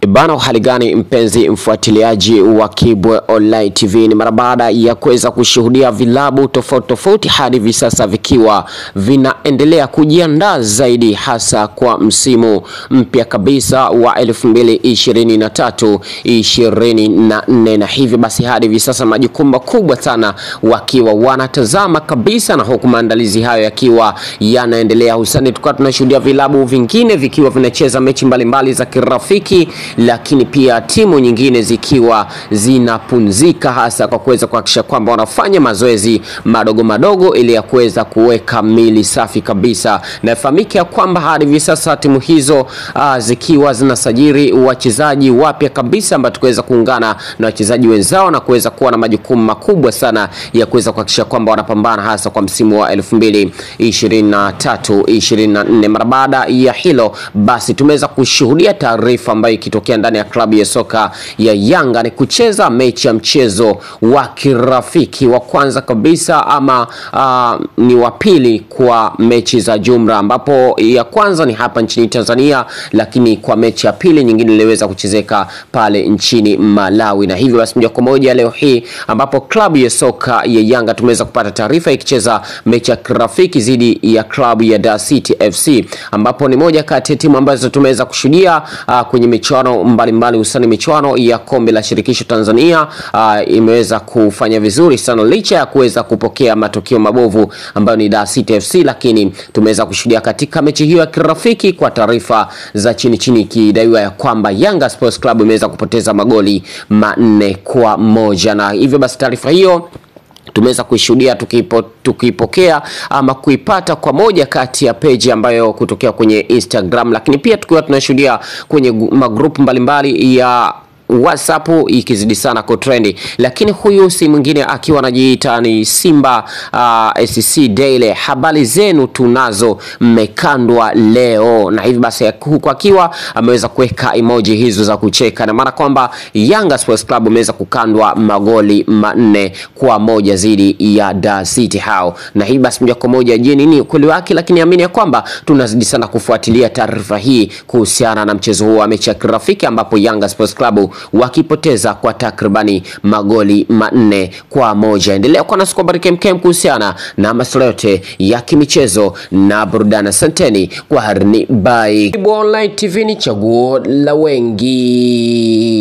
Bana, hali gani mpenzi mfuatiliaji wa Kibwe Online TV? Ni mara baada ya kuweza kushuhudia vilabu tofauti tofauti hadi hivi sasa vikiwa vinaendelea kujiandaa zaidi hasa kwa msimu mpya kabisa wa 2023 24, na hivyo basi hadi hivi sasa majukumu makubwa sana wakiwa wanatazama kabisa, na huku maandalizi hayo yakiwa yanaendelea, hususani tukawa tunashuhudia vilabu vingine vikiwa vinacheza mechi mbalimbali za kirafiki lakini pia timu nyingine zikiwa zinapumzika hasa kwa kuweza kuhakikisha kwamba wanafanya mazoezi madogo madogo ili ya kuweza kuweka mili safi kabisa. Na ifahamike ya kwamba hadi hivi sasa timu hizo uh, zikiwa zinasajili wachezaji wapya kabisa ambao tukiweza kuungana na wachezaji wenzao na kuweza kuwa na majukumu makubwa sana ya kuweza kuhakikisha kwamba wanapambana hasa kwa msimu wa 2023 24. Mara baada ya hilo basi tumeweza kushuhudia taarifa ambayo ikitokea ndani ya klabu ya soka ya Yanga ni kucheza mechi ya mchezo wa kirafiki wa kwanza kabisa ama uh, ni wa pili kwa mechi za jumla, ambapo ya kwanza ni hapa nchini Tanzania, lakini kwa mechi ya pili nyingine iliweza kuchezeka pale nchini Malawi. Na hivyo basi moja kwa moja leo hii ambapo klabu ya soka ya Yanga tumeweza kupata taarifa ikicheza mechi ya kirafiki dhidi ya klabu ya Dar City FC, ambapo ni moja kati ya timu ambazo tumeweza kushuhudia uh, kwenye michuano mbalimbali hususani michuano ya kombe la shirikisho Tanzania uh, imeweza kufanya vizuri sana licha ya kuweza kupokea matokeo mabovu ambayo ni Dar City FC, lakini tumeweza kushuhudia katika mechi hiyo ya kirafiki, kwa taarifa za chini chini, ikidaiwa ya kwamba Yanga Sports Club imeweza kupoteza magoli manne kwa moja, na hivyo basi taarifa hiyo tumeweza kuishuhudia tukipo, tukipokea ama kuipata kwa moja kati ya peji ambayo kutokea kwenye Instagram, lakini pia tukiwa tunashuhudia kwenye magrupu mbalimbali ya WhatsApp ikizidi sana kutrendi, lakini huyu si mwingine akiwa anajiita ni Simba uh, SC Daily. Habari zenu tunazo, mmekandwa leo, na hivi basi huku akiwa ameweza kuweka emoji hizo za kucheka, na maana kwamba Yanga Sports Club imeweza kukandwa magoli manne kwa moja dhidi ya Dar City hao, na hivi basi moja kwa moja, je, nini ukweli wake? Lakini amini ya kwamba tunazidi sana kufuatilia taarifa hii kuhusiana na mchezo huo wa mechi ya kirafiki ambapo Yanga Sports Club wakipoteza kwa takribani magoli manne kwa moja. Endelea kuwa nasi kwa habari kemkem kuhusiana na masuala yote ya kimichezo na burudani. Asanteni kwa harini, bye. Online TV ni chaguo la wengi.